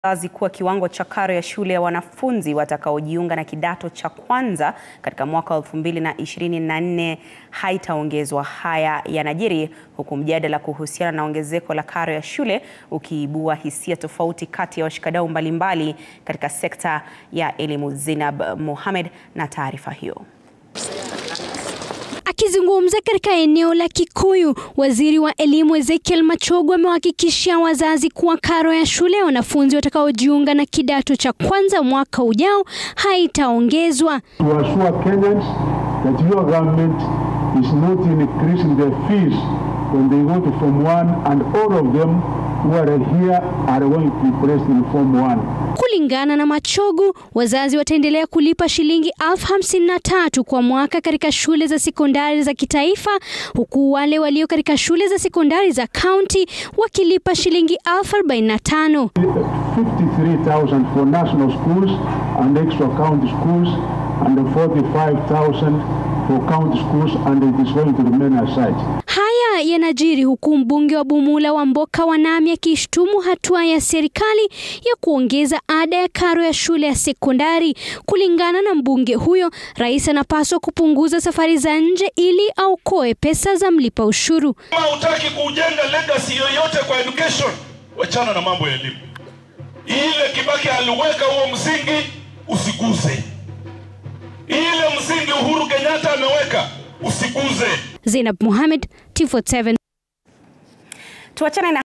wazi kuwa kiwango cha karo ya shule ya wanafunzi watakaojiunga na kidato cha kwanza katika mwaka 2024 haitaongezwa. Haya yanajiri huku mjadala kuhusiana na ongezeko la karo ya shule ukiibua hisia tofauti kati ya washikadau mbalimbali katika sekta ya elimu. Zinab Mohamed na taarifa hiyo. Akizungumza katika eneo la Kikuyu, waziri wa elimu Ezekiel Machogu amewahakikishia wazazi kuwa karo ya shule ya wanafunzi watakaojiunga na kidato cha kwanza mwaka ujao haitaongezwa. To assure Kenyans that your government is not increasing their fees when they go to Form 1 and all of them who are here are going to be placed in Form 1. Kulingana na Machogu, wazazi wataendelea kulipa shilingi elfu hamsini na tatu kwa mwaka katika shule za sekondari za kitaifa, huku wale walio katika shule za sekondari za kaunti wakilipa shilingi elfu arobaini na tano. 53,000 for national schools and extra county schools and 45,000 for county schools and it is going to remain as such. Haya yanajiri huku mbunge wa Bumula wa Mboka Wanami akishtumu hatua ya serikali ya kuongeza ada ya karo ya shule ya sekondari. Kulingana na mbunge huyo, rais anapaswa kupunguza safari za nje ili aokoe pesa za mlipa ushuru. Kama hutaki kujenga legacy yoyote kwa education, wachana na mambo ya elimu. Ile Kibaki aliweka huo msingi, usiguse. Ile msingi Uhuru Kenyatta ameweka, usiguze. Zainab Mohamed, T47. Tuachane na